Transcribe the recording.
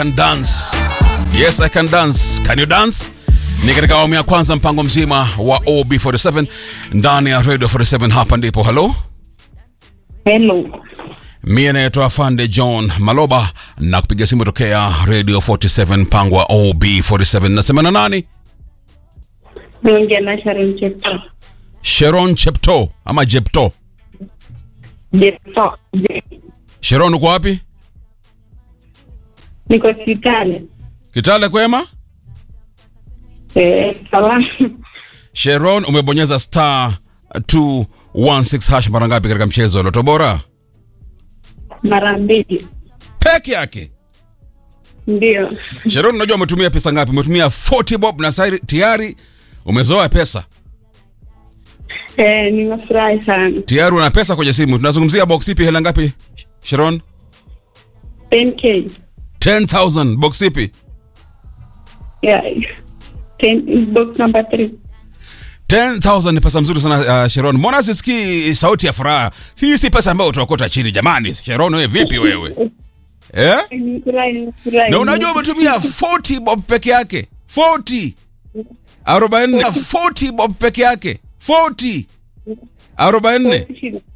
can dance. Yes, I can dance. Can you dance? Ni katika awamu ya kwanza mpango mzima wa OB47 ndani ya Radio 47 hapa ndipo. Hello? Hello. Mie naitwa Fande John Maloba na kupiga simu tokea Radio 47 mpango wa OB47. Nasema na nani? Naongea na Sharon Chepto. Sharon Chepto ama Jepto. Chepto. Je- Sharon uko wapi? Niko hospitali. Kitale kwema? Eh, salama. Sharon umebonyeza star 216 hash mara ngapi katika mchezo wa Loto Bora? Mara mbili. Peke yake. Ndio. Sharon, unajua umetumia pesa ngapi? Umetumia 40 bob na sasa tayari umezoa pesa. Eh, nimefurahi sana. Tayari una pesa kwenye simu. Tunazungumzia box ipi, hela ngapi? Sharon? 10k. 10000 box ipi? Yeah. 10 box number 3. 10000 ni pesa mzuri sana uh, Sharon. Mbona sisikii sauti ya furaha? Hii si pesa ambayo utaokota chini jamani. Sharon, wewe vipi wewe? Eh? Nimefurahi, nimefurahi. Na unajua umetumia 40 bob peke yake. 40. 40 40 bob peke yake. 40. 44.